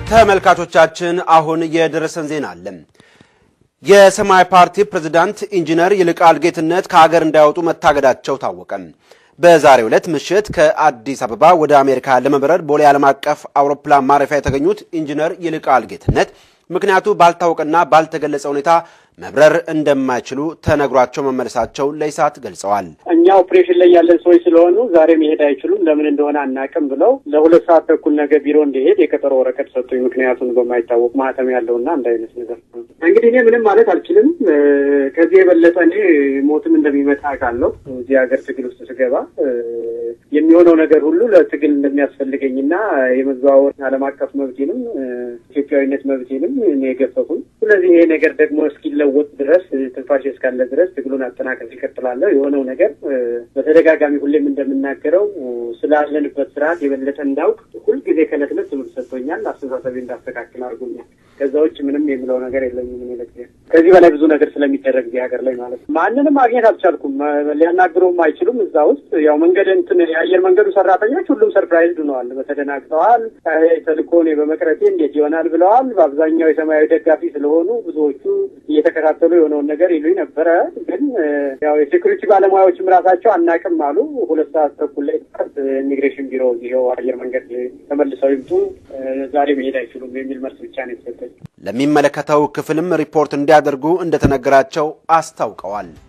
ተመልካቾቻችን አሁን የደረሰን ዜና አለ። የሰማያዊ ፓርቲ ፕሬዝዳንት ኢንጂነር ይልቃል ጌትነት ከሀገር እንዳይወጡ መታገዳቸው ታወቀ። በዛሬው ዕለት ምሽት ከአዲስ አበባ ወደ አሜሪካ ለመብረር ቦሌ ዓለም አቀፍ አውሮፕላን ማረፊያ የተገኙት ኢንጂነር ይልቃል ጌትነት ምክንያቱ ባልታወቀና ባልተገለጸ ሁኔታ መብረር እንደማይችሉ ተነግሯቸው መመለሳቸው ለኢሳት ገልጸዋል። እኛ ኦፕሬሽን ላይ ያለን ሰዎች ስለሆኑ ዛሬ መሄድ አይችሉም፣ ለምን እንደሆነ አናውቅም ብለው ለሁለት ሰዓት ተኩል ነገ ቢሮ እንዲሄድ የቀጠሮ ወረቀት ሰጡኝ። ምክንያቱን በማይታወቅ ማህተም ያለውና አንድ አይነት ነገር። እንግዲህ እኔ ምንም ማለት አልችልም። ከዚህ የበለጠ እኔ ሞትም እንደሚመጣ አውቃለሁ። እዚህ ሀገር ትግል ውስጥ ስገባ የሚሆነው ነገር ሁሉ ለትግል እንደሚያስፈልገኝና የመዘዋወር ዓለም አቀፍ መብቴንም ኢትዮጵያዊነት መብቴንም እኔ የገፈፉኝ። ስለዚህ ይሄ ነገር ደግሞ እስኪለወጥ ድረስ ትንፋሽ እስካለ ድረስ ትግሉን አጠናከር ይቀጥላለሁ። የሆነው ነገር በተደጋጋሚ ሁሌም እንደምናገረው ስላለንበት ስርዓት የበለጠ እንዳውቅ ሁልጊዜ ከዕለት ዕለት ትምህርት ሰጥቶኛል። አስተሳሰቤ እንዳስተካክል አድርጎኛል። ከዛ ውጭ ምንም የምለው ነገር የለኝም። ምን ከዚህ በላይ ብዙ ነገር ስለሚደረግ እዚህ ሀገር ላይ ማለት ነው። ማንንም ማግኘት አልቻልኩም። ሊያናግሩም አይችሉም። እዛ ውስጥ ያው መንገድ እንትን የአየር መንገዱ ሰራተኞች ሁሉም ሰርፕራይዝ ሆነዋል፣ ተደናግጠዋል። ተልእኮ እኔ በመቅረቴ እንዴት ይሆናል ብለዋል። በአብዛኛው የሰማያዊ ደጋፊ ስለሆኑ ብዙዎቹ እየተከታተሉ የሆነውን ነገር ይሉኝ ነበረ። ግን ያው የሴኩሪቲ ባለሙያዎችም ራሳቸው አናቅም አሉ። ሁለት ሰዓት ተኩል ላይ ኢሚግሬሽን ቢሮ ይኸው አየር መንገድ ተመልሰው ይምጡ፣ ዛሬ መሄድ አይችሉም የሚል መልስ ብቻ ነው የተሰጠኝ። ለሚመለከተው ክፍልም ሪፖርት እንዲያደርጉ እንደተነገራቸው አስታውቀዋል።